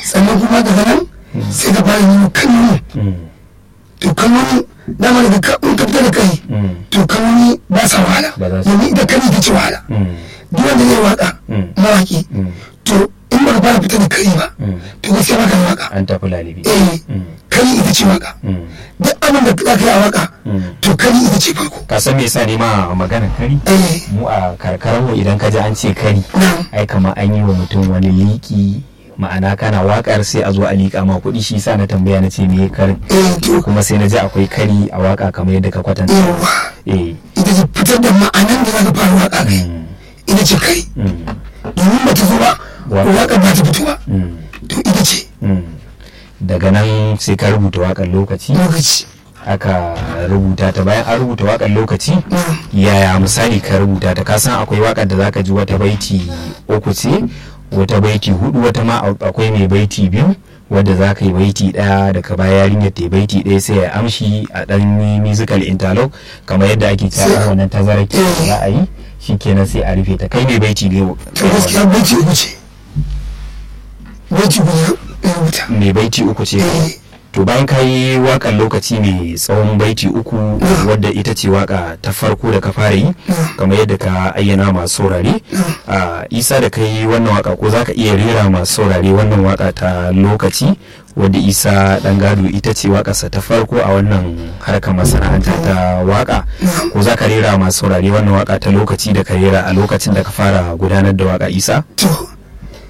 sannan kuma daga nan sai ka fara yin kalmomi Mm. to kalmomi dama daga ka in ka fita da kai Mm. to kalmomi ba sa wahala Ba za su- domin ita kari ta ce wahala Mm. duk wanda zai waka Mm. mawaki Mm. to in ba ka fara fita da kari ba Mm. to gaskiya ba ka da waka an tafi lalibi eh Mm. kari ita ce waka Mm. duk abin da za ka yi a waka Mm. to kari ita ce farko ka san me yasa ne ma maganar kari eh mu a karkarar mu idan ka ji an ce kari na'am ai kamar an yi wa mutum wani liki ma'ana kana wakar sai a zo a liƙa ma kuɗi shi sa na tambaya na ce me karin eh to kuma sai na ji akwai kari a waka kamar yadda ka kwatanta yawa eh ita ce fitar da ma'anan da za ka fara waka kai mm, ita ce kai mm, domin ba ta zo ba Waka. waka ba ta fito ba mm, to ita ce mm. daga nan sai ka rubuta wakar lokaci lokaci aka rubuta ta bayan an rubuta wakar lokaci na'am yaya misali ka rubuta ta kasan akwai wakar da zaka ji wata baiti uku ce wata baiti hudu wata ma akwai mai baiti biyu wadda za ka yi baiti daya daga baya yarinyar ta yi baiti daya sai ya amshi a dan yi musical interlock kamar yadda ake Sai- cewa wannan tazarar ke Eh. za a yi shikenan sai a rufe ta kai mai baiti ne to gaskiya baiti uku ce baiti uku ya rubuta mai baiti uku ce eh to bayan ka yi wakar lokaci mai tsawon baiti uku wadda ita ce waka ta farko da ka fara yi kamar yadda ka ayyana masu saurare a isa da ka yi wannan waka ko za ka iya rera masu saurare wannan waka ta lokaci wadda isa dan gado ita ce wakarsa ta farko a wannan harkar masana'anta ta waka ko za ka rera masu saurare wannan waka ta lokaci da ka rera a lokacin da ka fara gudanar da waka isa to